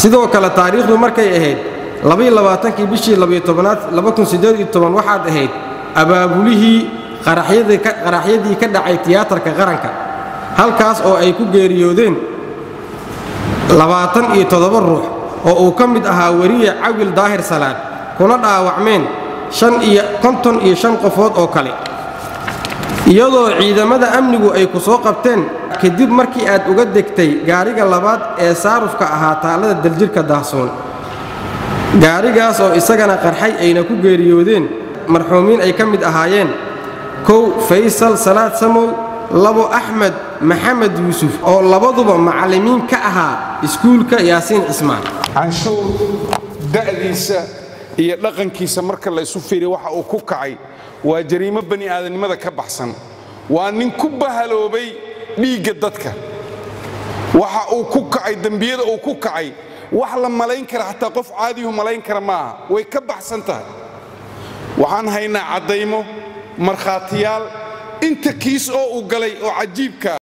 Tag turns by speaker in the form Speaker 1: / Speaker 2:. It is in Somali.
Speaker 1: sidoo kale taariikhdu markay ahayd labayoabaatankii bishii labayotobanaad waxaad ahayd abaabulihii qaraxyadii ka dhacay tiyaatarka qaranka halkaas oo ay ku geeriyoodeen labaatan iyo toddoba ruux oo uu ka mid ahaa weriye cawil daahir salaad kuna dhaawacmeen konton iyo shan qofood oo kale iyadoo ciidamada amnigu ay ku soo qabteen kadib markii aad uga degtay gaariga labaad ee saarufka ahaa taallada daljirhka daahsoon gaarigaas oo isagana qarxay ayna ku geeriyoodeen marxuumiin ay ka mid ahaayeen kow faysal salaad samow labo axmed maxamed yuusuf oo labaduba macallimiin ka ahaa iskuulka yaasiin cismaan
Speaker 2: canshuur da'diisa iyo dhaqankiisa marka la isu fiiriya waxa uu ku kacay waa jariimo bani aadamnimada ka baxsan waa nin ku bahaloobay dhiigga dadka waxa uu ku kacay dembiyada uu ku kacay wax la malayn kara xataa qof caadiyuhu malayn kara ma aha way ka baxsan tahay waxaan haynaa caddaymo markhaatiyaal inta kiis oo uu galay oo cajiibkaa